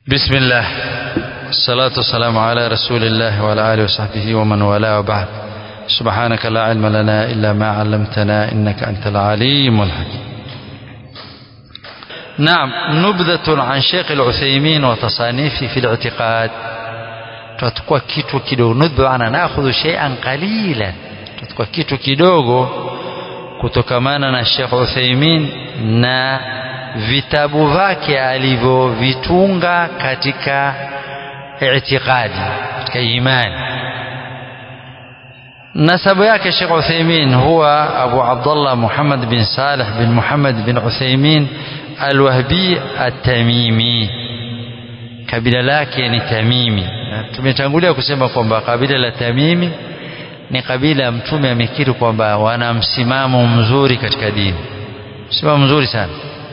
بسم الله الصلاة والسلام على رسول الله وعلى آله وصحبه ومن والاه وبعد سبحانك لا علم لنا إلا ما علمتنا إنك أنت العليم الحكيم نعم نبذة عن شيخ العثيمين وتصانيفه في الاعتقاد tutakuwa kitu kidogo nudhu ana nakhudhu shay'an qalilan tutakuwa kitu kidogo kutokamana na Sheikh Uthaymeen na vitabu vyake alivyovitunga katika i'tiqadi katika imani nasabu yake Sheikh Uthaymeen huwa Abu Abdullah Muhammad bin Salih bin Muhammad bin Uthaymeen al-Wahbi at-Tamimi kabila lake ni Tamimi na tumetangulia kusema kwamba kabila la Tamimi ni kabila mtume amekiri kwamba wana msimamo mzuri katika dini msimamo mzuri sana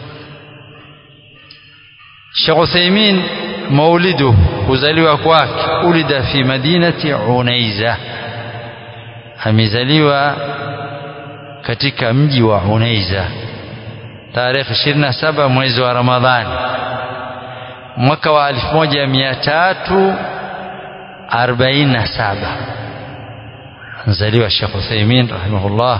Sheikh Uthaymeen maulidu kuzaliwa kwake ulida fi madinati Unaiza amezaliwa katika mji wa Unaiza tarehe 27 mwezi wa Ramadhani mwaka wa 1347 anzaliwa Sheikh Uthaymeen rahimahullah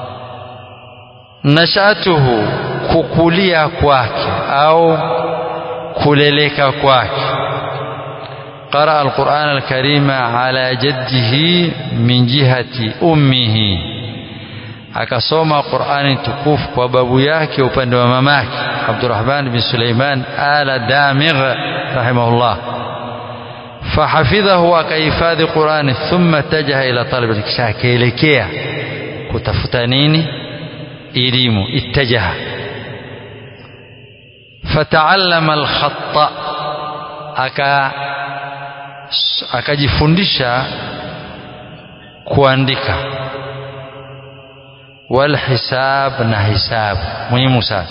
nashatuhu kukulia kwake au kuleleka kwake قرأ القرآن الكريم على جده من جهة أمه akasoma Qur'ani tukufu kwa babu yake upande wa mamake Abdurrahman bin Suleiman ala Damigh rahimahullah fahafidhahu akahifadhi Qur'ani thumma tajaha ila talab kisha akaelekea kutafuta nini elimu ittajaha fataallama alkhatta aka akajifundisha kuandika والحساب نحساب مهم sana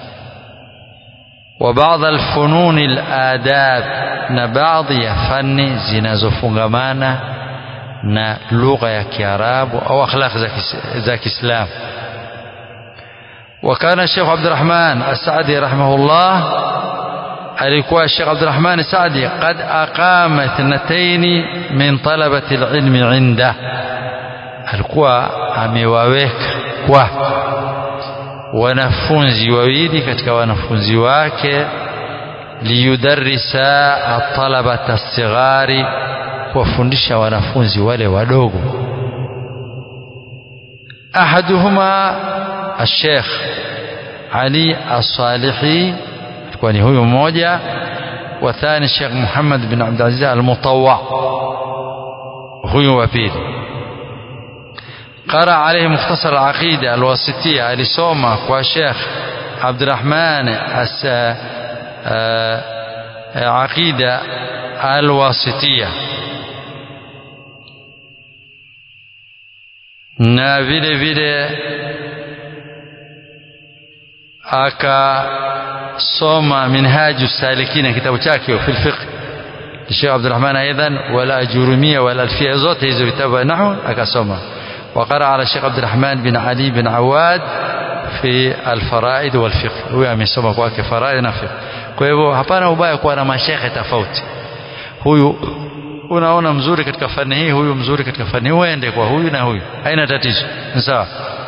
وبعض الفنون الآداب na baadhi ya fani zinazofungamana na lugha ya Kiarabu au akhlaq za Kiislamu وكان الشيخ عبد الرحمن السعدي رحمه الله alikuwa Sheikh Abdul Rahman Saadi qad aqama ithnatayn min talabati alilm inda alikuwa amewaweka kwa wanafunzi wawili katika wanafunzi wake liyudarrisa atalabata as-sighari kuwafundisha wanafunzi wale wadogo ahaduhuma الشيخ علي الصالحي alikuwa ni huyu mmoja wathani Sheikh Muhammad bin Abdul Aziz al-Mutawwa huyu wa pili قرأ عليه مختصر العقيدة الواسطية alisoma kwa Sheikh Abdurrahman as عقيدة الواسطية na vile vile akasoma minhaju salikina kitabu chake fi alfiqh Sheikh Abdurrahman aidan wala ajurumia wala alfia zote hizo vitabu nahu akasoma وقرأ على الشيخ عبد الرحمن بن علي بن عواد في الفرائد والفقه huyo amesoma kwake faraid na fiqh kwa hivyo hapana ubaya kuwa na mashekhe tofauti huyu unaona mzuri katika fani hii huyu mzuri katika fani hii uende kwa huyu na huyu haina tatizo sawa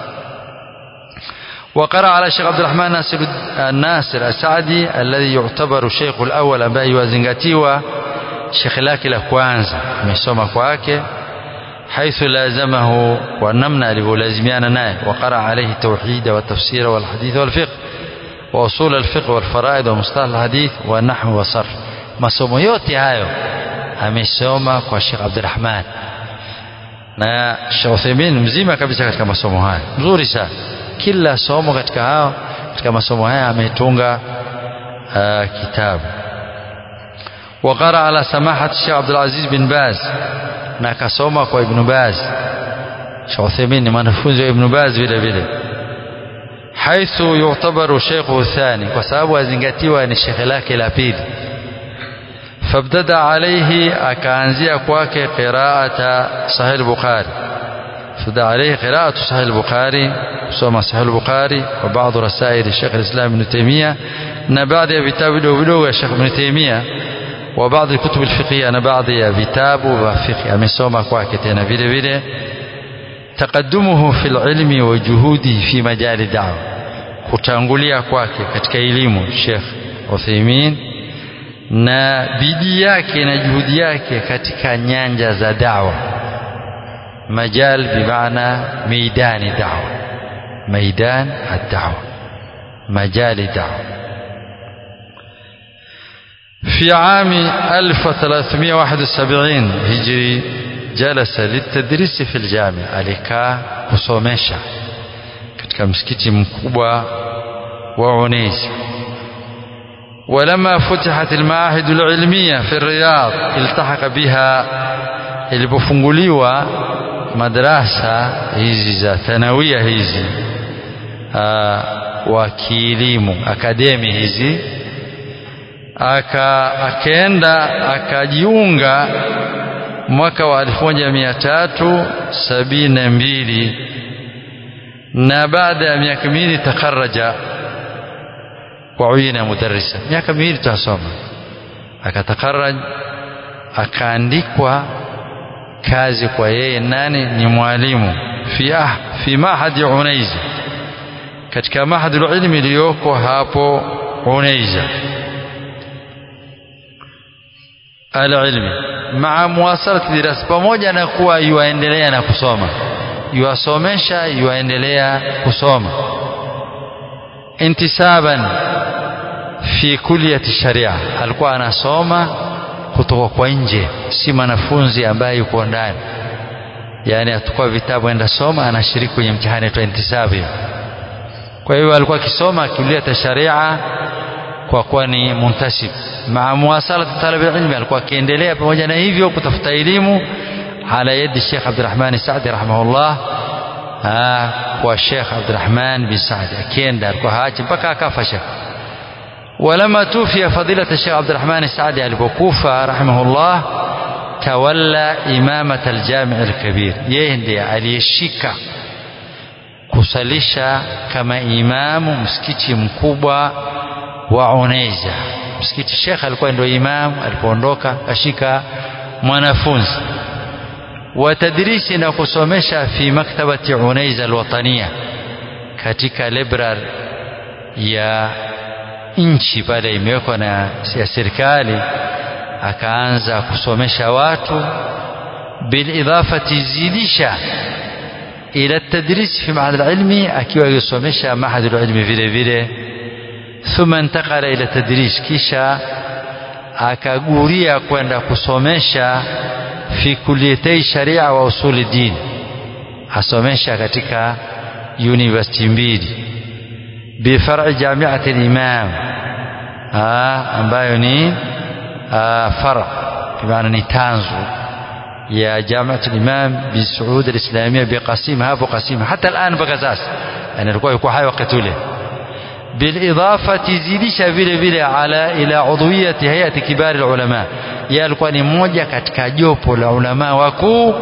وقرأ على الشيخ عبد الرحمن ناصر الناصر السعدي الذي يعتبر شيخ الأول ambaye yuwazingatiwa shekhe lake la kwanza amesoma kwake حيث لازمه ونمنا لازميانا ناي وقرأ عليه التوحيد والتفسير والحديث والفقه وأصول الفقه والفرائض ومصطلح الحديث والنحو والصرف masomo yote hayo amesoma kwa Sheikh Abdulrahman na Sheikh Uthaymeen mzima kabisa katika masomo haya mzuri sana kila somo katika hao katika masomo haya ametunga uh, kitabu وقرأ على سماحة الشيخ عبد العزيز بن باز na akasoma kwa Ibn Baz Sheikh Uthaymeen ni mwanafunzi wa Ibn Baz vile vile haithu yu'tabaru shaykhu thani kwa sababu azingatiwa ni shekhe lake la pili fabtada alayhi akaanzia kwake qiraata sahih bukhari فبدا عليه قراءة صحيح البخاري kusoma Sahih al-Bukhari wa baadhi rasail Sheikh al-Islam Ibn Taymiyyah na baadhi ya vitabu vidogo vidogo ya Sheikh Ibn Taymiyyah wa baadhi kutub alfiqhiyya na baadhi ya vitabu vya fiqh amesoma kwake tena vile vile taqaddumuhu fil ilmi wa juhudi fi majali da'wa kutangulia kwake katika elimu Sheikh Uthaymeen na bidii yake na juhudi yake katika nyanja za dawa majal bimaana meidani dawa maidan ad-da'wa majali dawa في عام 1371 هجري جلس للتدريس في الجامع alikaa kusomesha katika msikiti mkubwa wa Unais ولما فتحت المعاهد العلمية في الرياض التحق بها ilipofunguliwa madrasa hizi za thanawia hizi wa kielimu akademi hizi aka akaenda akajiunga mwaka wa 1372 na baada ya miaka miwili takaraja wa uyina mudarrisa miaka miwili tutasoma akatakaraj akaandikwa kazi kwa yeye nani ni mwalimu fi ah, fi mahadi unaiza katika mahadi ilmi iliyoko hapo unaiza alilmi maa muwasalati dirasa pamoja na kuwa yuaendelea na kusoma yuwasomesha yuwaendelea kusoma intisaban fi kulliyati sharia alikuwa anasoma kutoka kwa nje si mwanafunzi ambaye yuko ndani yani atukua vitabu enda soma anashiriki kwenye mtihani wa intisab kwa hiyo alikuwa akisoma kulliyati sharia kwa kuwa ni muntasib maa muwasalati talab ilmi alikuwa akiendelea pamoja na hivyo kutafuta elimu ala yadi Sheikh Abdurrahman Saadi rahimahullah kwa Sheikh Abdurrahman bin Saadi akienda alikuwa haachi mpaka akafa Sheikh ولما توفي فضيلة الشيخ عبد الرحمن السعدي البكوفة رحمه الله تولى إمامة الجامع الكبير يهندي aliyeshika kusalisha kama imamu msikiti mkubwa wa Unaiza msikiti Sheikh alikuwa ndio imam alipoondoka ashika mwanafunzi wa tadrisi na kusomesha fi maktabati Unaiza alwatania katika library ya nchi pale imewekwa na ya serikali akaanza kusomesha watu bilidafati zidisha ila tadris fi mahad alilmi akiwa yusomesha mahad alilmi vile vile thumma intakala ila tadris kisha akaguria kwenda kusomesha fi kulliyatei sharia wa usuli din asomesha katika university mbili بفرع جامعة الإمام آه ambayo ni آه فرع بمعنى ni tanzu يا جامعة الإمام بسعود الإسلامية بقسيمها أبو قسيمها حتى الآن بقى يعني alikuwa yuko hai wakati ule بالإضافة zidisha vile vile ala ila udhuiyati hayati kibari ulama yeye alikuwa ni mmoja katika jopo la ulama wakuu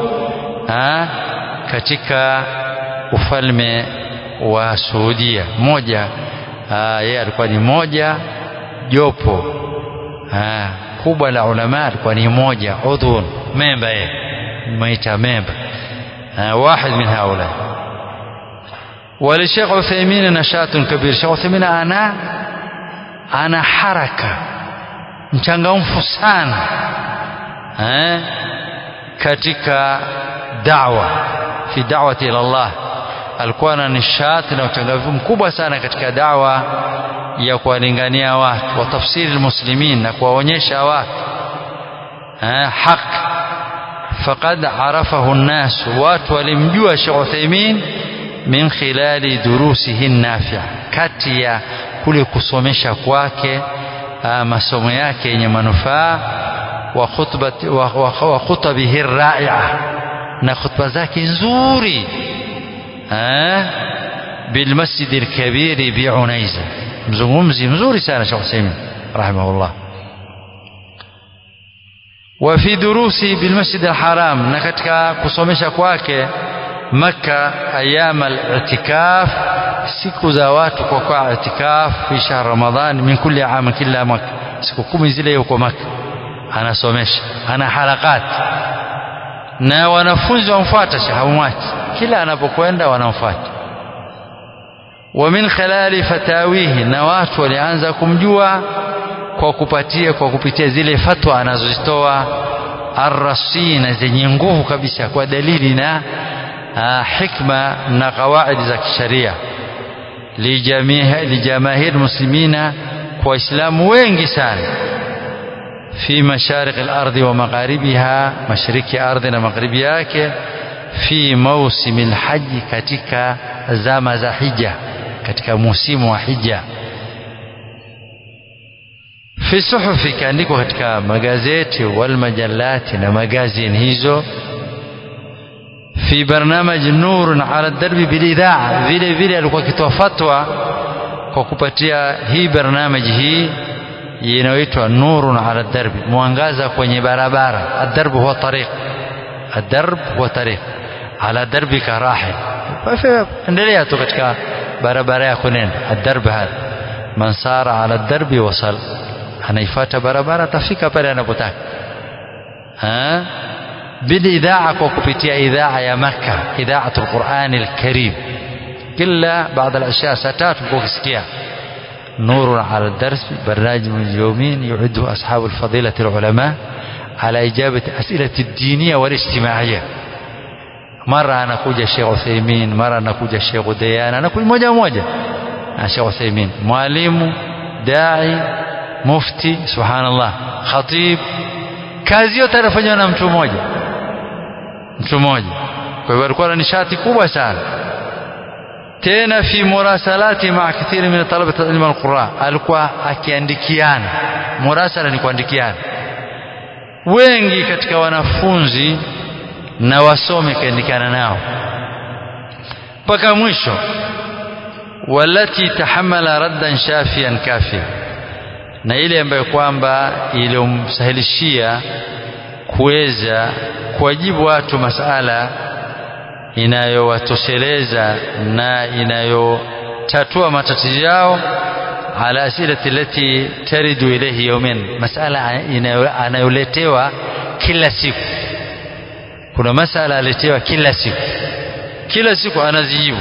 katika ufalme wa Saudia moja yeye alikuwa ni moja jopo aa, kubwa la ulama alikuwa ni moja udhun memba yeye maita memba واحد من هؤلاء وللشيخ عثيمين نشاط كبير الشيخ عثيمين أنا أنا حركة mchangamfu sana eh, katika dawa fi da'wati ila Allah alikuwa na nishati na uchangamfu mkubwa sana katika dawa ya kuwalingania watu wa tafsiri muslimin na kuwaonyesha watu eh, haki faqad arafahu nnas watu walimjua Sheikh Uthaymeen min khilali durusihi nafi'a kati ya kule kusomesha kwake masomo yake yenye manufaa wa khutbati wa khutabihi rai'a na khutba zake nzuri بالمسجد الكبير بعنيزة مزغمزي مزوري سنة شيخ سيمين رحمه الله وفي دروسي بالمسجد الحرام نكتك كسومشا kwake مكة أيام الاعتكاف siku za watu kwa kwa itikaf fi shahr ramadhan min kulli am kila mwaka siku kumi zile yuko maka anasomesha ana harakati na wanafunzi wamfuata hawamwachi kila anapokwenda wanamfuata wa min khilali fatawihi na watu walianza kumjua kwa kupatia kwa kupitia zile fatwa anazozitoa arrasina zenye nguvu kabisa kwa dalili na uh, hikma na kawaidi za kisharia lijamahir muslimina kwa waislamu wengi sana fi masharik al-ardi wa magharibiha mashariki ya ardhi na magharibi yake fi mausimi al-haji katika zama za hija katika musimu wa hija fi suhufi ikaandikwa katika magazeti wal majalati na magazini hizo fi barnamaj nurun ala darbi bilidhaa vile vile alikuwa akitoa fatwa kwa kupatia hii barnamaji hii inayoitwa nurun ala darbi mwangaza kwenye barabara adarb huwa tariq adarb huwa tariq ala darbika rahil endelea tu katika barabara yako nenda adarb hadha man sara ala darbi wasal anaifuata barabara atafika pale anapotaka بالإذاعة وكبتيا إذاعة يا مكة إذاعة القرآن الكريم كلا بعض الأشياء ستات وكسكيا نور على الدرس برنامج يومين يعده أصحاب الفضيلة العلماء على إجابة أسئلة الدينية والاجتماعية مرة أنا كوجا الشيخ عثيمين مرة أنا كوجا الشيخ ديان أنا كوجا موجة موجة الشيخ عثيمين معلم داعي مفتي سبحان الله خطيب kazi yote anafanywa na mtu mmoja mtu mmoja kwa hivyo alikuwa na nishati kubwa sana tena fi murasalati ma kathiri min talabati ilmu alquran alikuwa akiandikiana murasala ni kuandikiana wengi katika wanafunzi na wasome kaandikiana nao mpaka mwisho walati tahamala raddan shafian kafia na ile ambayo kwamba iliyomsahilishia kuweza kuwajibu watu masala inayowatosheleza na inayotatua matatizo yao ala asilati lati taridu ilayhi yawmin masala anayoletewa kila siku kuna masala aletewa kila siku kila siku anazijibu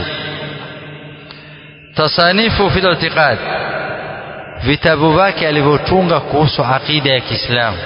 tasanifu fi al-i'tiqad vitabu vyake alivyotunga kuhusu aqida ya Kiislamu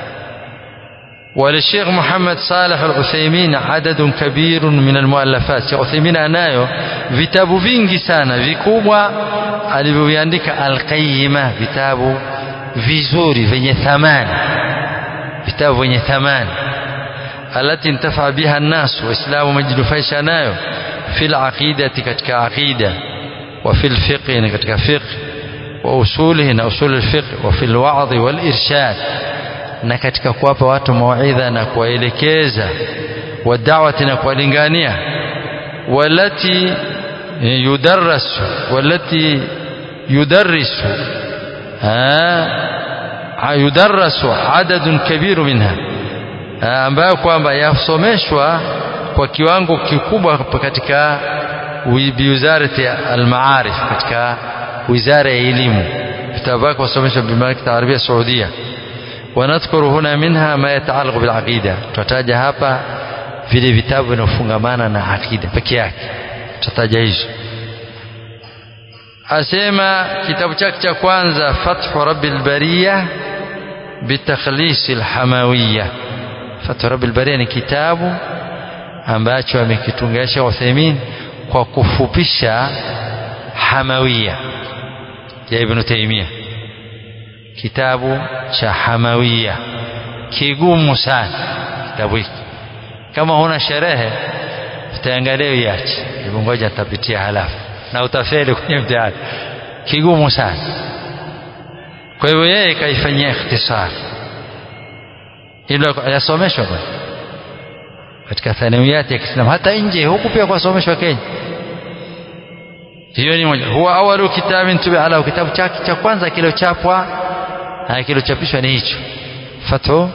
وللشيخ محمد صالح العثيمين عدد كبير من المؤلفات Sheikh Uthaymeen anayo vitabu vingi sana vikubwa alivyoviandika alqayyima vitabu vizuri vyenye thamani vitabu vyenye thamani alati intafa biha an-nas waislamu wamejinufaisha nayo fil aqidati katika aqida wa fil fiqh katika fiqh وأصوله na usul الفقه وفي الوعظ والإرشاد na katika kuwapa watu mawaidha na kuwaelekeza wadawati na kuwalingania walati yudarrasu walati yudarrisu yudarrasu adadun kabiru minha ambayo kwamba yasomeshwa kwa kiwango kikubwa katika biwizarati almaarif katika wizara ya elimu vitabu vyake wasomesha bimamlakati arabia saudia wanadhkuru huna minha ma yataalaqa bilaqida tutataja hapa vile vitabu vinavyofungamana na aqida peke yake tutataja hizo asema kitabu chake cha kwanza fathu rabbil bariya bitakhlis alhamawiyya fathu rabbil bariya ni kitabu ambacho amekitunga Sheikh Uthaymeen kwa kufupisha hamawiyya ya Ibn Taymiyyah kitabu cha Hamawiya kigumu sana kitabu hiki kama huna sherehe utaangalia uiache hebu ngoja nitapitia halafu na utafeli kwenye mtihani kigumu sana kwa hivyo yeye kaifanyia ikhtisar ilo yasomeshwa bwana katika thanawiyati ya Kiislamu hata nje huku pia kwasomeshwa Kenya hiyo ni moja huwa awalu kitabin tubi ala kitabu chake cha kwanza kilochapwa kilochapishwa ni hicho fathu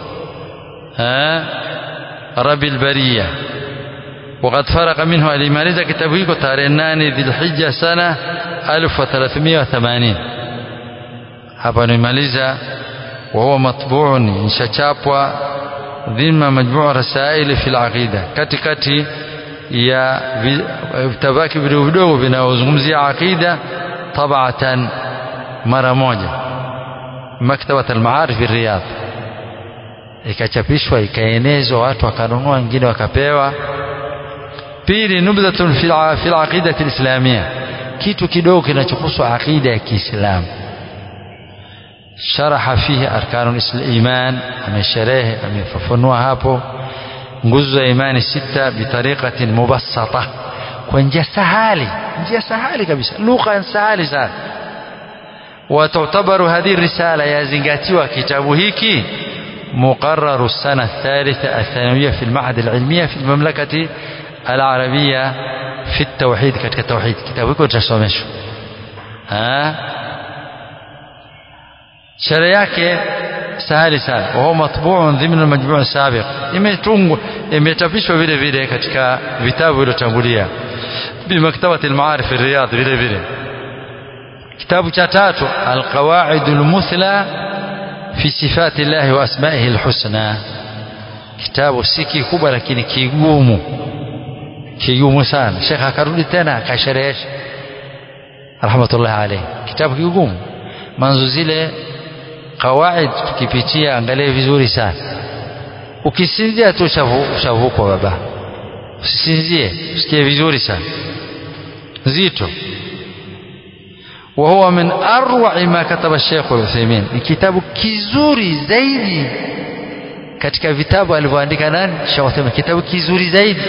rabil bariya وقد فرق منه alimaliza kitabu hiko tarehe 8 dhilhijja sana 1380 hapa nimaliza وهو مطبوع nishachapwa dhima majmuu rasaili fi alaqida katikati ya vitabaki vidogo vidogo vinavyozungumzia aqida tabatan mara moja maktabat almaarif riyadh ikachapishwa ikaenezwa watu wakanunua wengine wakapewa pili nubdhatun fi alaqidati alislamia kitu kidogo kinachohusu aqida ya Kiislamu sharaha fihi arkanu iman amesherehe amefafanua hapo nguzo za imani sita bitariqatin mubassata kwa njia sahali njia sahali kabisa lugha sahali sana وتعتبر هذه الرسالة يزنقاتيوا كتاب هيكي مقرر السنة الثالثة الثانوية في المعهد العلمية في المملكة العربية في التوحيد كتك التوحيد كتاب هيكو تشومشو ها شرياك سهل سهل وهو مطبوع ضمن المجموع السابق imetungwa imechapishwa vile vile katika vitabu vilivyotangulia bimaktabati almaarif riyadh vile vile kitabu cha tatu alqawaid almuthla fi sifati llahi wa asmaihi alhusna kitabu si kikubwa lakini kigumu kigumu sana shekh akarudi tena akasherehesha rahmatullah alayhi kitabu kigumu manzo zile qawaid tukipitia angalie vizuri sana ukisinzia tu ushavukwa baba usisinzie usikie vizuri sana zito وهو من أروع ما كتب الشيخ العثيمين كتاب كيزوري زيدي katika vitabu alivyoandika nani Sheikh Uthaymeen kitabu kizuri zaidi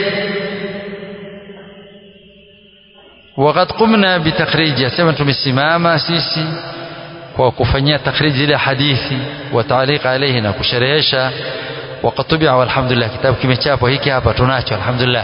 وقد قمنا بتخريج يسمى tumesimama sisi kwa kufanyia takhrij ile hadithi wa taaliq alayhi na kusherehesha وقد طبع والحمد لله kitabu kimechapwa hiki hapa tunacho alhamdulillah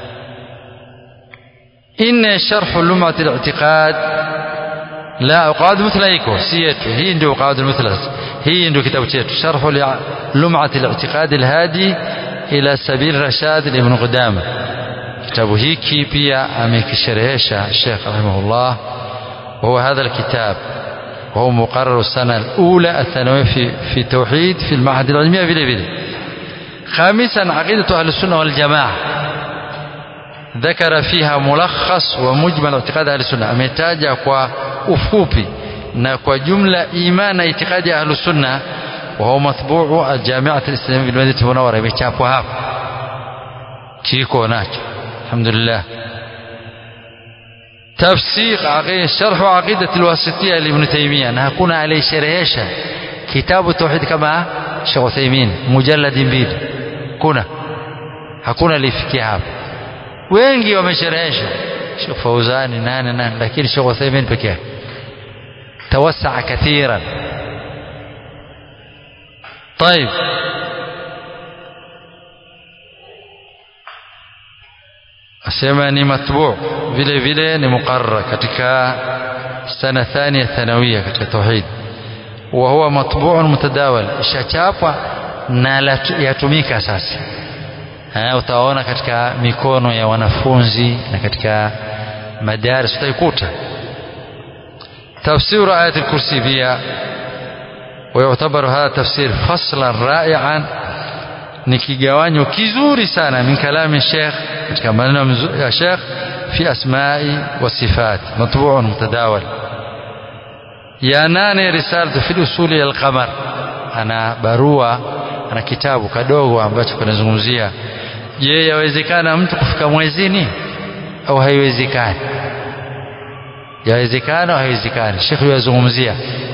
إن شرح لمعة الاعتقاد لا قواعد مثل هيكو سيتو هي ndio قواعد مثل هي ndio kitabu chetu شرح لمعة الاعتقاد الهادي إلى سبيل رشاد لابن قدامة kitabu hiki pia amekisherehesha Sheikh rahimahullah وهو هذا الكتاب وهو مقرر السنة الأولى الثانوية في في توحيد في المعهد العلمي vile vile خامسا عقيدة أهل السنة والجماعة ذكر فيها ملخص ومجمل اعتقاد أهل السنة ametaja kwa ufupi na kwa jumla imani itikadi ya ahlus sunna وهو مطبوع الجامعة الإسلامية بالمدينة المنورة imechapwa hapa kiko nacho alhamdulillah تفسيق عقيدة شرح عقيدة الواسطية لابن تيمية na hakuna aliyesherehesha kitabu tauhid kama Sheikh Uthaymeen mujallad mbili kuna hakuna alifikia hapa wengi wamesherehesha Sheikh Fauzani nane nane lakini Sheikh Uthaymeen pekee yake توسع كثيرا طيب asema ni matbu vile vile ni muqarrar katika sana thania thanawia katika tauhid wa huwa matbu'un mutadawal ishachapwa na yatumika sasa ha, utaona katika mikono ya wanafunzi na katika madaris utaikuta تفسير آية الكرسي بها ويعتبر هذا تفسير فصلا رائعا ni kigawanyo kizuri sana min kalami Sheikh katika maneno ya Sheikh fi asma'i wa sifat matbu'un mutadawal ya nane risalatu fi usuli al-qamar ana barua ana kitabu kadogo ambacho kinazungumzia je yawezekana mtu kufika mwezini au haiwezekani yawezekana au haiwezekani Sheikh yazungumzia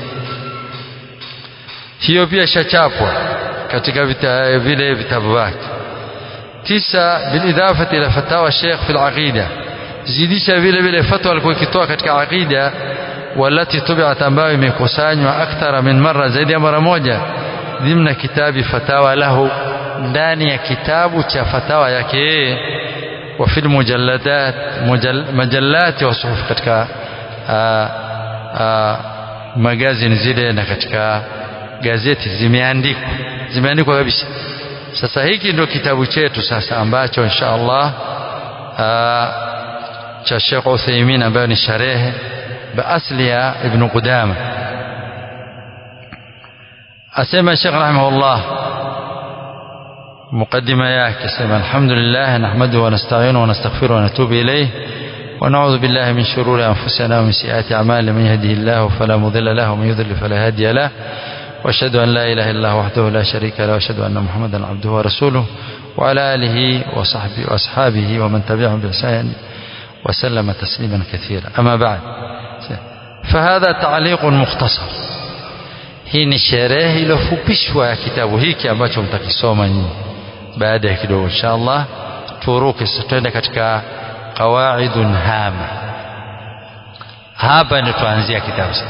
hiyo pia shachapwa katika vita, vile vitabu vyake tisa bilidafati ila fatawa Sheikh fi al-aqida zidisha vile vile fatwa alikuwa ikitoa katika aqida walati tubiat ambayo imekusanywa akthara min mara zaidi ya mara moja dhimna kitabi fatawa lahu ndani ya kitabu cha fatawa yake yeye wa fil mujalladat majallat wa suhuf katika magazini zile na katika gazeti zimeandikwa zimeandikwa kabisa sasa hiki ndio kitabu chetu sasa ambacho insha Allah cha Sheikh Uthaymeen ambayo ni sharehe baasli ya Ibn Qudama asema Sheikh rahimahullah مقدمة yake sema alhamdulillah nahmaduhu wa nasta'inuhu wa nastaghfiruhu wa natubu ilayh ونعوذ بالله من شرور أنفسنا ومن سيئات أعمالنا من يهده الله فلا مضل له ومن يضلل فلا هادي له وأشهد أن لا إله إلا الله وحده لا شريك له وأشهد أن محمدا عبده ورسوله وعلى آله وصحبه وأصحابه ومن تبعهم بإحسان وسلم تسليما كثيرا أما بعد فهذا تعليق مختصر hii ni sherehe iliyofupishwa ya kitabu hiki ambacho mtakisoma nyinyi baada ya kidogo insha allah turuke tutaenda katika qawaidun hama hapa ndio tuanzia kitabu sasa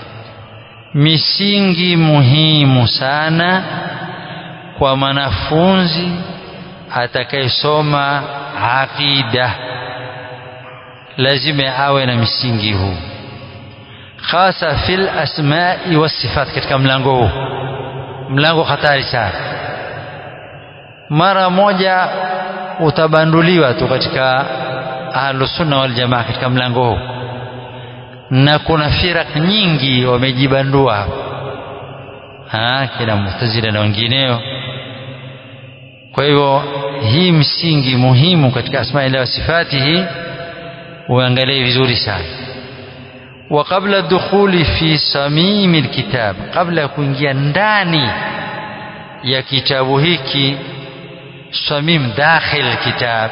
misingi muhimu sana kwa mwanafunzi atakayesoma aqida lazima awe na misingi huu hasa fil asmai wasifat katika mlango huu mlango hatari sana mara moja utabanduliwa tu katika ahlusunna wal jamaa katika mlango huu na kuna firak nyingi wamejibandua hapa kina mutazila na wengineo kwa hivyo hii msingi muhimu katika asmaillah wa sifati hii uangalie vizuri sana wa qabla dukhuli fi samimi alkitab kabla ya kuingia ndani ya kitabu hiki samim dakhil alkitab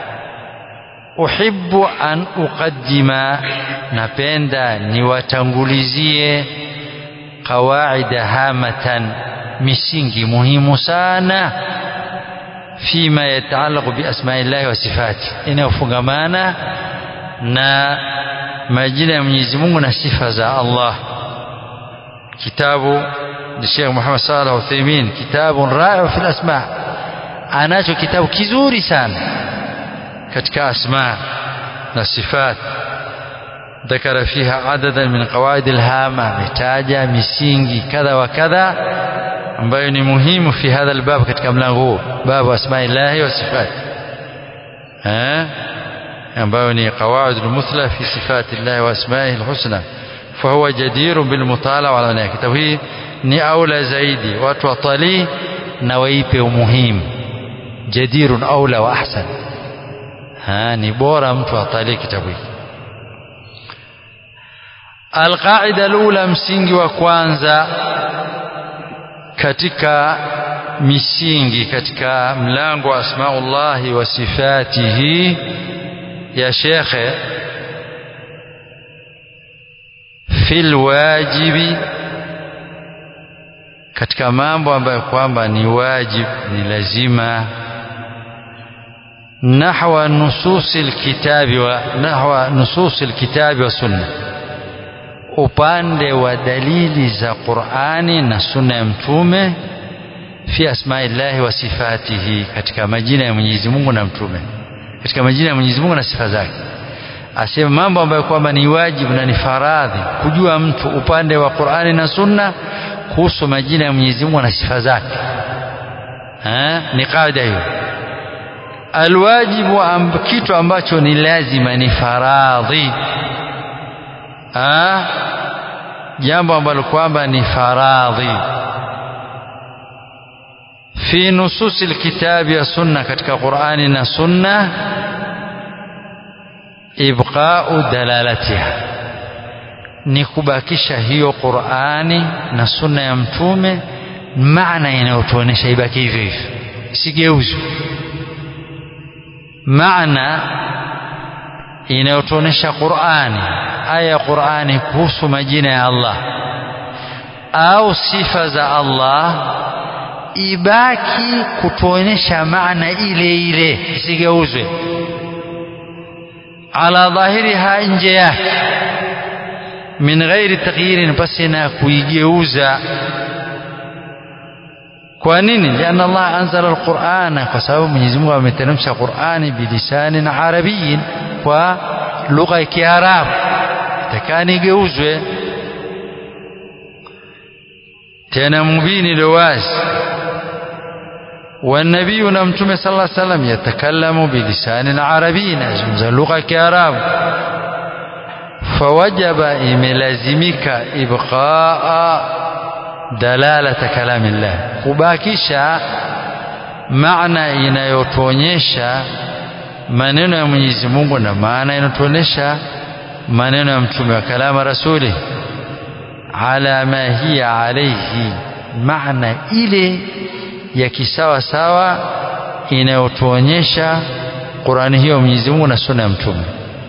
uhibbu an uqaddima napenda niwatangulizie qawaida hamatan misingi muhimu sana fima yataallaqu bi asma'illahi wa sifati inayofungamana na majina ya Mwenyezi Mungu na sifa za Allah kitabu Sheikh Muhammad Salih Uthaymeen kitabu ra'i fi al-asma anacho kitabu kizuri sana katika asma na sifat ذكر فيها عددا من قواعد الهامة متاجة misingi kadha wa kadha ambayo ni muhimu fi hadha albab katika mlango huu babu asmaillahi wa sifat eh ambayo ni qawaid almuthla fi sifati llahi wa asmaihi alhusna fahuwa jadirun bilmutala wa ala kitabu hii ni aula zaidi watu watalii na waipe umuhimu jadirun aula wa ahsan ha ni bora mtu atalii kitabu hiki alqaida alula msingi wa kwanza katika misingi katika mlango wa asmaullahi wa sifatihi ya shekhe fil wajibi katika mambo ambayo kwamba ni wajib ni lazima nahwa nususi alkitabi wa nahwa nususi alkitabi wa sunna upande wa dalili za Qur'ani na sunna ya mtume fi asma'illahi wa sifatihi katika majina ya Mwenyezi Mungu na mtume katika majina ya Mwenyezi Mungu na sifa zake asema mambo ambayo kwamba ni wajibu na ni faradhi kujua mtu upande wa Qur'ani na sunna kuhusu majina ya Mwenyezi Mungu na sifa zake eh ni kaida hiyo alwajibu amb, kitu ambacho ni lazima ni faradhi ah jambo ambalo kwamba ni faradhi fi nususi alkitabi ya sunna katika Qur'ani na sunna ibqa'u dalalatiha ni kubakisha hiyo Qur'ani na sunna ya mtume maana inayotuonesha ibaki hivyo hivyo isigeuzwe maana inayotuonesha Qur'ani aya ya Qur'ani kuhusu majina ya Allah au sifa za Allah ibaki kutuonesha maana ile ile isigeuzwe ala dhahiriha nje yake min ghairi taghyirin basi na kuigeuza kwa nini lianna Allah anzala alqur'ana kwa sababu Mwenyezi Mungu ameteremsha Qur'ani bilisanin arabiyin kwa lugha ya Kiarabu takani igeuzwe tena mubini ndio wazi والنبي نمتم صلى الله عليه وسلم يتكلم بلسان عربي نزمز لغة كعرب فوجب إملازمك إبقاء dalalata kalamillah kubakisha maana inayotuonyesha maneno ya Mwenyezi Mungu na maana inayotuonyesha maneno ya mtume wa kalama rasuli ala ma hiya alayhi maana ile ya kisawa sawa inayotuonyesha Qur'ani hiyo Mwenyezi Mungu na sunna ya mtume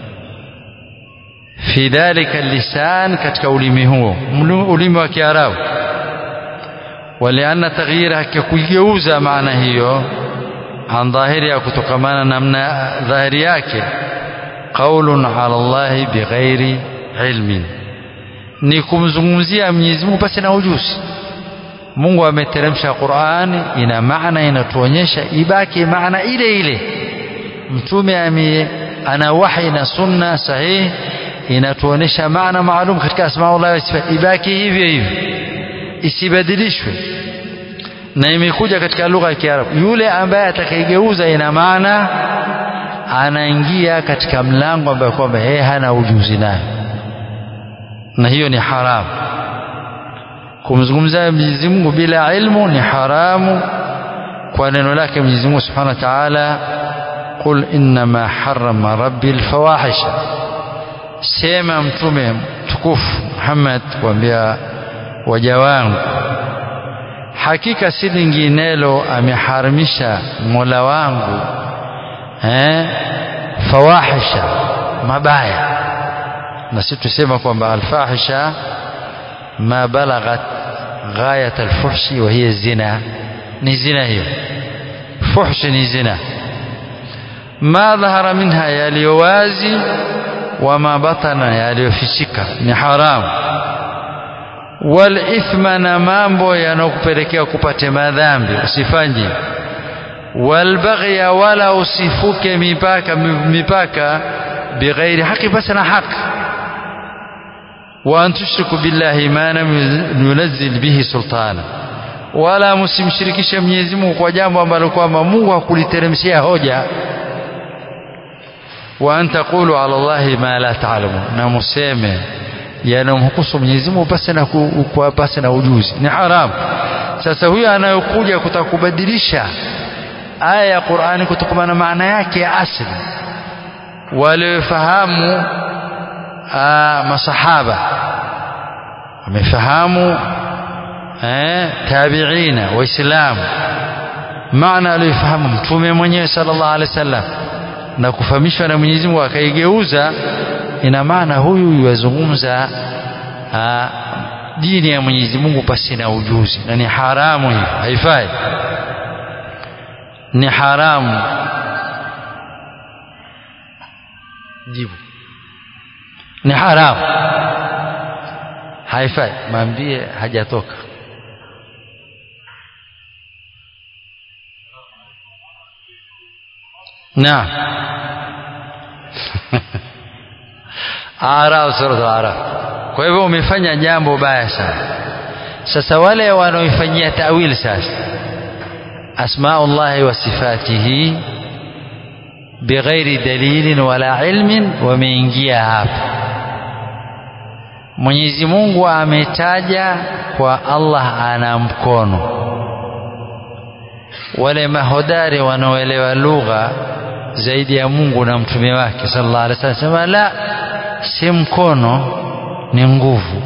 fi dhalika lisan katika ulimi huo ulimi wa Kiarabu walianna taghyira kugeuza maana hiyo an dhahiri kutokamana namna dhahiri yake qaulun ala Allah bighairi ilmin ni kumzungumzia Mwenyezi Mungu pasi na ujuzi Mungu ameteremsha Qur'an ina maana inatuonyesha ibaki maana ile ile mtume ame ana wahi na sunna sahihi inatuonyesha maana maalum katika asmaullah wa sifa ibaki hivyo hivyo isibadilishwe na imekuja katika lugha ya Kiarabu yule ambaye atakayegeuza ina maana anaingia katika mlango ambao kwamba yeye hana ujuzi nayo na hiyo ni haramu kumzungumzia Mwenyezi Mungu bila ilmu ni haramu kwa neno lake Mwenyezi Mungu Subhanahu wa Ta'ala qul innama harrama rabbi alfawahisha sema mtume mtukufu Muhammad kuambia waja wangu hakika si linginelo ameharamisha Mola wangu eh fawahisha mabaya na sisi tusema kwamba alfahisha ma balaghat ghayat alfuhshi wa hiya zina ni zina hiyo fuhshi ni zina ma dhahara minha yaliyowazi wama batana yaliyofichika ni haramu walithma na mambo yanayokupelekea kupate madhambi usifanye walbaghya wala usifuke mipaka mipaka bighairi haki basi na haki wa an tushriku billahi ma lam yunzil bihi sultana wala msimshirikishe Mwenyezi Mungu kwa jambo ambalo kwamba Mungu hakuliteremshia hoja wa an taqulu ala Allahi ma la ta'lamun na museme yanamhukusu Mwenyezi Mungu basi na kwa basi na ujuzi ni haramu sasa huyo anayokuja kutakubadilisha aya ya Qur'ani kutokana na maana yake ya asili waliofahamu masahaba wamefahamu eh tabiina waislamu maana aliyofahamu mtume mwenyewe sallallahu alaihi wasallam na kufahamishwa na Mwenyezi Mungu akaigeuza ina maana huyu yazungumza dini ya Mwenyezi Mungu pasi na ujuzi na ni haramu hiyo haifai ni haramu jibu ni haramu haifai maambie hajatoka naam Araf sura Araf. Kwa hivyo umefanya jambo baya sana. Sasa wale wanaoifanyia tawil sasa asmaullahi wa sifatihi bighairi dalilin wala ilmin wameingia hapa. Mwenyezi Mungu ametaja kwa Allah ana mkono. Wale mahodari wanaoelewa lugha zaidi ya Mungu na mtume wake sallallahu alaihi wasallam sema la si mkono ni nguvu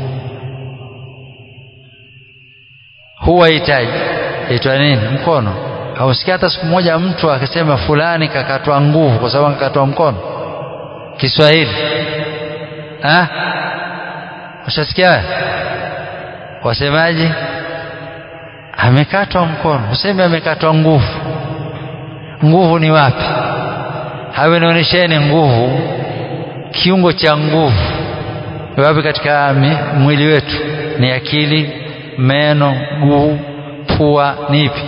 huwa hitaji itwa nini mkono hausikia hata siku moja mtu akasema fulani kakatwa nguvu kwa sababu kakatwa mkono Kiswahili ah ushasikia wasemaje amekatwa mkono useme amekatwa nguvu nguvu ni wapi hawe nionyesheni nguvu kiungo cha nguvu wapi katika mwili wetu ni akili meno guu pua ni ipi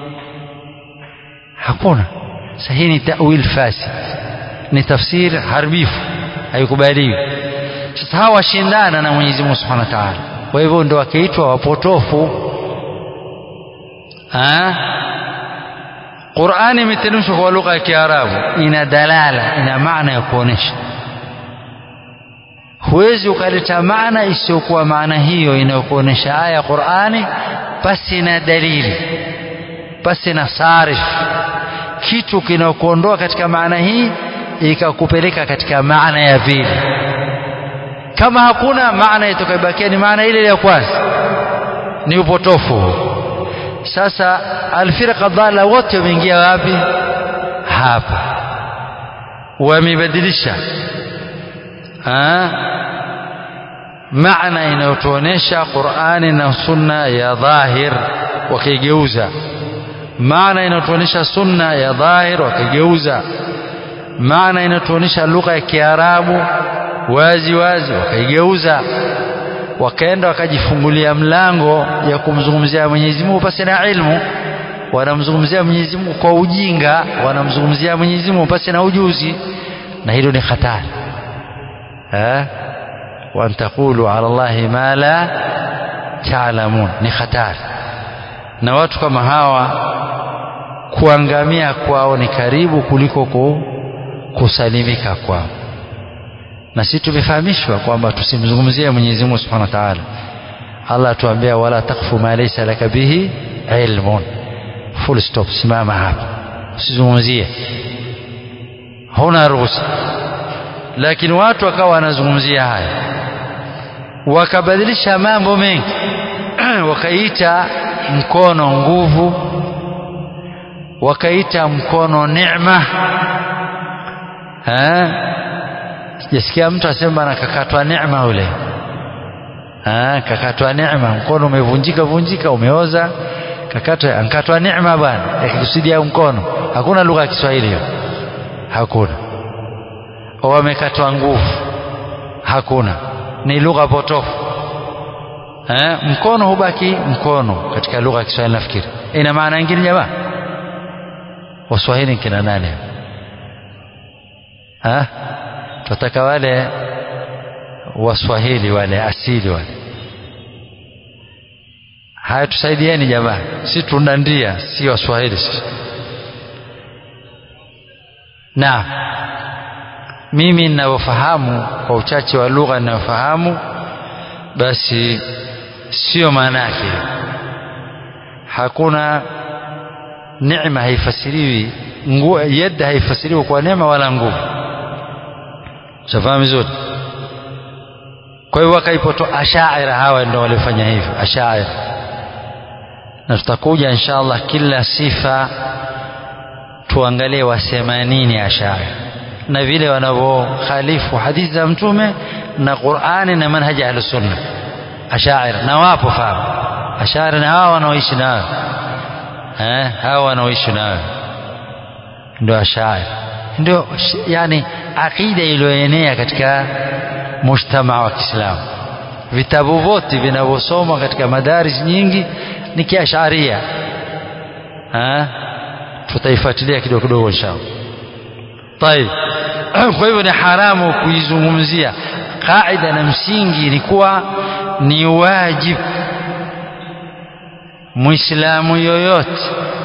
hakuna sasa hii ni tawil fasid ni tafsiri haribifu haikubaliwi sasa hawa washindana na Mwenyezi Mungu Subhanahu wa Ta'ala kwa hivyo ndio wakiitwa wapotofu ah Qur'ani imeteremshwa kwa lugha ya Kiarabu ina dalala ina maana ya kuonesha huwezi ukaleta maana isiyokuwa maana hiyo inayokuonyesha aya ya Qur'ani pasi na dalili pasi na sarif kitu kinakuondoa katika maana hii ikakupeleka katika maana ya pili kama hakuna maana itakayobakia ni maana ile ya kwanza ni upotofu sasa alfirqa dhalla wote wameingia wapi hapa wamebadilisha maana inayotuonesha Qur'ani na sunna ya dhahir wakigeuza maana inayotuonesha sunna ya dhahir wakigeuza maana inatuonesha lugha ya Kiarabu wazi wazi wakaigeuza wakaenda wakajifungulia mlango ya kumzungumzia Mwenyezi Mungu pasi na ilmu wanamzungumzia Mwenyezi Mungu kwa ujinga wanamzungumzia Mwenyezi Mungu pasi na ujuzi na hilo ni hatari eh wa taqulu ala Allahi ma la ta'lamun ni hatari na watu kama hawa kuangamia kwao ni karibu kuliko ku, kusalimika kwao na sisi tumefahamishwa kwamba tusimzungumzie Mwenyezi Mungu Subhanahu wa Ta'ala Allah atuambia wala takfu ma laysa laka bihi ilmun full stop simama hapa usizungumzie huna ruhusa lakini watu wakawa wanazungumzia haya wakabadilisha mambo mengi wakaita mkono nguvu wakaita mkono neema sijasikia mtu asema nakakatwa neema ule ah kakatwa neema mkono umevunjika vunjika umeoza kakatwa ankatwa neema bwana akikusudia mkono hakuna lugha ya Kiswahili hiyo hakuna wamekatwa nguvu hakuna ni lugha potofu eh mkono hubaki mkono katika lugha ya Kiswahili nafikiri ina maana nyingine jamaa waswahili kina nani ah tunataka wale waswahili wale asili wale haya tusaidieni jamaa si tunandia si waswahili sisi na mimi ninavyofahamu kwa uchache wa lugha ninayofahamu basi sio maana yake hakuna neema haifasiriwi yad haifasiriwi kwa neema wala nguvu shafahamu vizuri kwa hiyo wakaipoto ashaira hawa ndio walifanya hivyo ashaira na tutakuja inshallah kila sifa tuangalie wasema nini ashaira na vile wanavyokhalifu hadithi za mtume na Qur'ani na manhaji ya sunna ashaira na wapo fahamu ashaira na hawa wanaoishi nao eh hawa wanaoishi nao ndio ashaira ndio yani akida iliyoenea katika mujtama wa Kiislamu vitabu vyote vinavyosoma katika madaris nyingi ni kiasharia eh tutaifuatilia kidogo kidogo inshallah طيب kwa hivyo ni haramu kuizungumzia kaida na msingi ni kuwa ni wajibu muislamu yoyote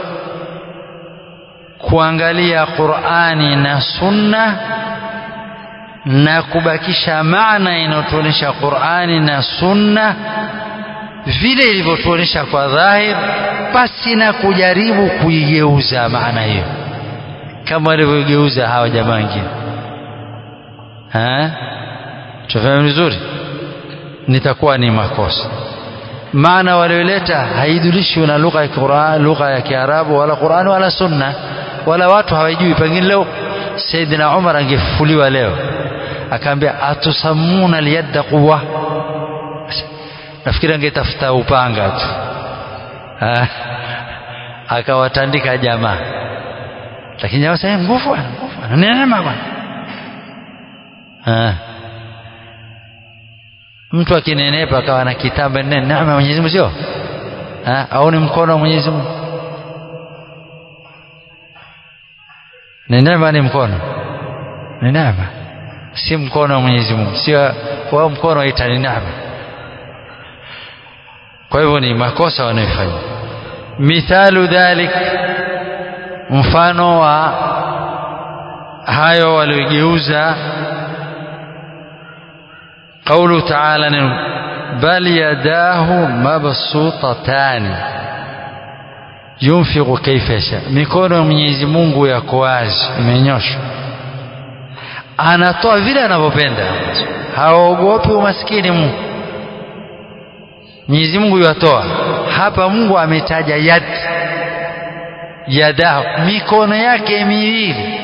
kuangalia Qur'ani na Sunna na kubakisha maana inayotuonyesha Qur'ani na Sunna vile ilivyotuonyesha kwa dhahir pasi na kujaribu kuigeuza maana hiyo kama walivyogeuza hawa jamaa wengine tufahamu vizuri nitakuwa ni makosa maana walioleta haidulishwi na lugha ya Qur'an lugha ya Kiarabu wala Qur'an wala Sunna wala watu hawajui pengine leo Saidina Umar angefufuliwa leo akaambia atusamuna liyadda quwwa nafikiri angetafuta upanga tu akawatandika jamaa lakini jamaa sasa nguvu bwana nguvu bwana neema bwana mtu akinenepa akawa na kitamba nene neema ya Mwenyezi Mungu sio au ni mkono wa Mwenyezi Mungu ni neema ni mkono ni neema si mkono wa Mwenyezi Mungu sio wao mkono waita ni neema kwa hivyo ni makosa wanayofanya mithalu dhalik mfano wa hayo waliogeuza قوله تعالى بل يداه مبسوطتان yunfiqu kaifa yasha, mikono ya Mwenyezi Mungu yako wazi, imenyoshwa, anatoa vile anavyopenda, haogopi umaskini. Mungu Mwenyezi Mungu yatoa hapa. Mungu ametaja yad yadahu, mikono yake miwili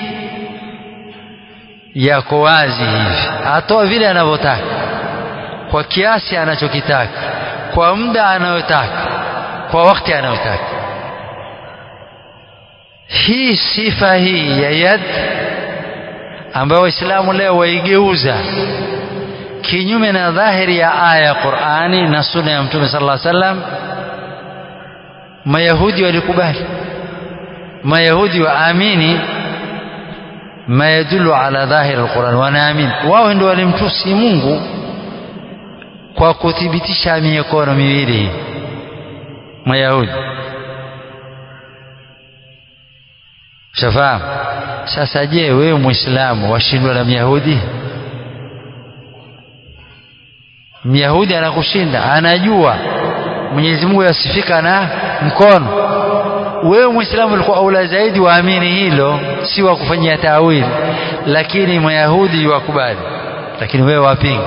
yako wazi hivi, atoa vile anavyotaka, kwa kiasi anachokitaka, kwa muda anayotaka, kwa wakati anayotaka. Hii sifa hii ya yad ambayo Waislamu leo waigeuza kinyume na dhahiri ya aya ya Qur'ani na sunna ya Mtume sallallahu alaihi wasallam, Mayahudi walikubali, Mayahudi waamini ma yadullu ala dhahiri alquran, wanaamini wao ndio walimtusi Mungu kwa kuthibitisha mikono miwili hii Mayahudi. Shafahamu? Sasa je, wewe Muislamu washindwa na Myahudi? Myahudi anakushinda, anajua Mwenyezi Mungu yasifika na mkono. Wewe Muislamu ulikuwa aula zaidi waamini hilo, si wa kufanyia tawili, lakini Mayahudi wakubali, lakini wewe wapinga.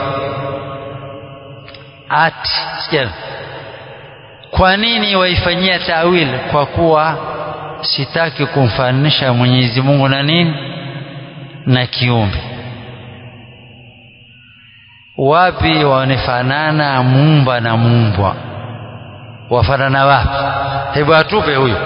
Ati sikia, kwa nini waifanyia tawili? Kwa kuwa sitaki kumfananisha Mwenyezi Mungu na nini na kiumbe. Wapi wanafanana muumba na muumbwa? Wafanana wapi? Hebu atupe huyo.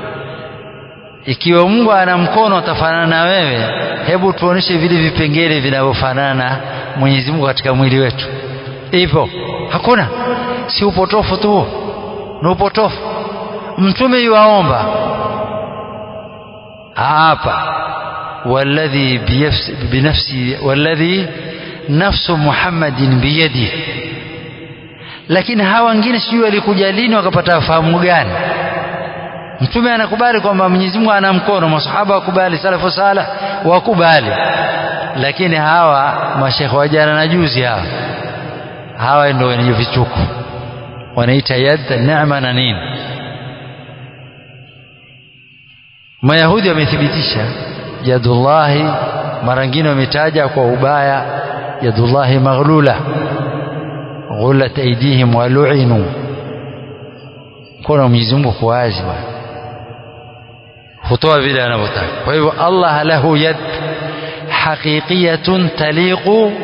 Ikiwa Mungu ana mkono atafanana na wewe, hebu tuoneshe vile vipengele vinavyofanana Mwenyezi Mungu katika mwili wetu. Ipo? Hakuna. Si upotofu tu, ni upotofu. Mtume yuwaomba hapa walladhi binafsi walladhi nafsu Muhammadin biyadi, lakini hawa wengine sijui walikuja lini wakapata fahamu gani? Mtume anakubali kwamba Mwenyezi Mungu ana mkono, masahaba wakubali, salafu sala wakubali, lakini hawa mashekhe wa jana na juzi hawa hawa ndio wenye vichuku wanaita yad neema na nini Mayahudi wamethibitisha yadullahi, mara nyingine wametaja kwa ubaya yadullahi maghlula ghullat aydihim wa lu'inu, mkono wa Mwenyezi Mungu kwa wazi bwana, hutoa vile anavyotaka. Kwa hivyo Allah lahu yad haqiqiyatun taliqu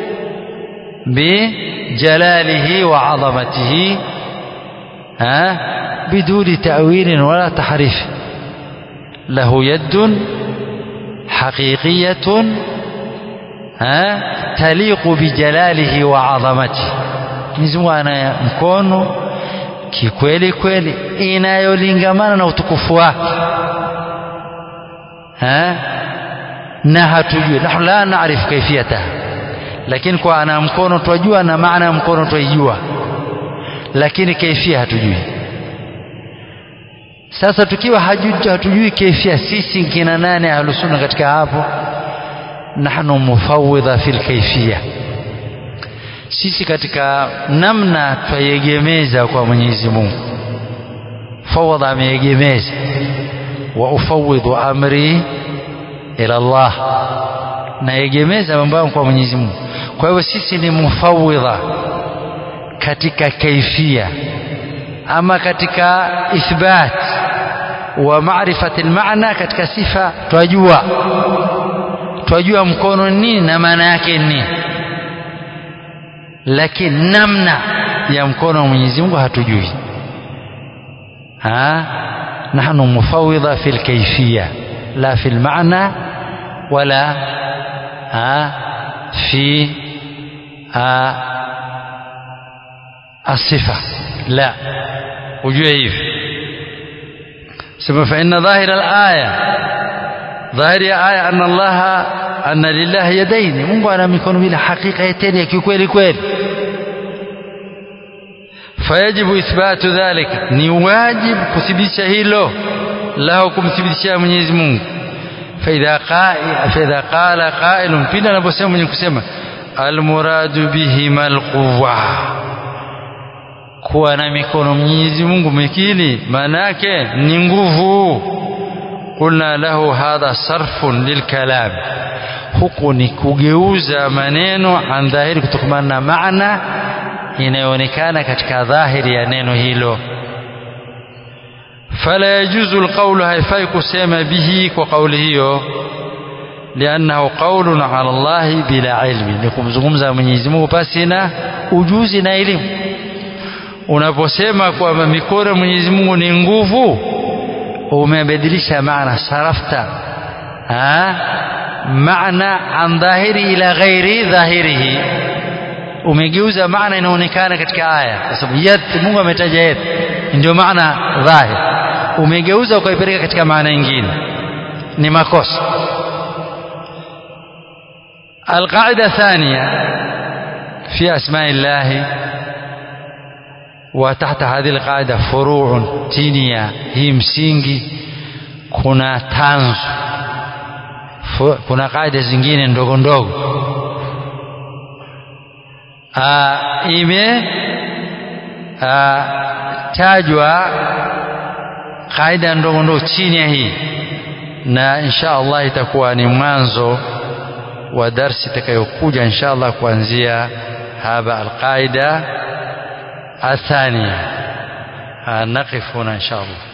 bijalalihi wa azamatihi biduni ta'wilin wala tahrif له يد حقيقية ها تليق بجلاله وعظمته Mwenyezi Mungu ana mkono kikweli kweli inayolingamana na utukufu wake na hatujui nahnu la naarifu kaifiyataha, lakini kwa ana mkono twajua na maana ya mkono twaijua, lakini kaifia hatujui. Sasa tukiwa hatujui kaifia, sisi kina nane ahlusunna katika hapo, nahnu mufawidha fil kaifia, sisi katika namna twayegemeza kwa Mwenyezi Mungu. Fawadha ameyegemeza, wa ufawidhu amri ila Allah, nayegemeza mambo yangu kwa Mwenyezi Mungu. Kwa hivyo sisi ni mufawidha katika kaifia ama katika ithbat wa maarifati almaana, katika sifa twajua twajua mkono nini na maana yake nini, lakini namna ya mkono wa Mwenyezi Mungu hatujui. Ha, nahnu mufawidha fi alkayfiyya la fi almaana wala ha fi asifa la ujue hivi sema fa inna dhahira alaya dhahiri ya aya anna allaha anna lillahi yadaini mungu ana mikono bila hakika yeteni ya kikweli kweli fayajibu ithbatu dhalika ni wajibu kuthibitisha hilo lahu kumthibitishia mwenyezi mungu faidha qala qailun pindi anaposema mwenye kusema almuradu bihima alquwa kuwa na mikono Mwenyezi Mungu mikili maana yake ni nguvu qulna lahu hadha sarfun lilkalam huku ni kugeuza maneno an dhahiri kutokana na maana inayoonekana katika dhahiri ya neno hilo fala yajuzu alqawlu haifai kusema bihi kwa kauli hiyo liannahu qawlun ala Allah bila ilmi ni kumzungumza Mwenyezi Mungu pasi na ujuzi na elimu unaposema kwamba mikono Mwenyezi Mungu ni nguvu umebadilisha maana sarafta ha maana an dhahiri ila ghairi dhahirihi umegeuza maana inaonekana katika aya kwa sababu yad Mungu ametaja yad ndio maana dhahir umegeuza ukaipeleka katika maana nyingine ni makosa القاعدة الثانية في أسماء الله وتحت هذه القاعدة فروع تينيا هي msingi kuna tanzu kuna kaida zingine ndogo ndogo ime tajwa kaida ndogo ndogo chini ya hii na insha Allah itakuwa ni mwanzo wa darsi itakayokuja insha Allah kuanzia haba alqaida الثانية نقف هنا إن شاء الله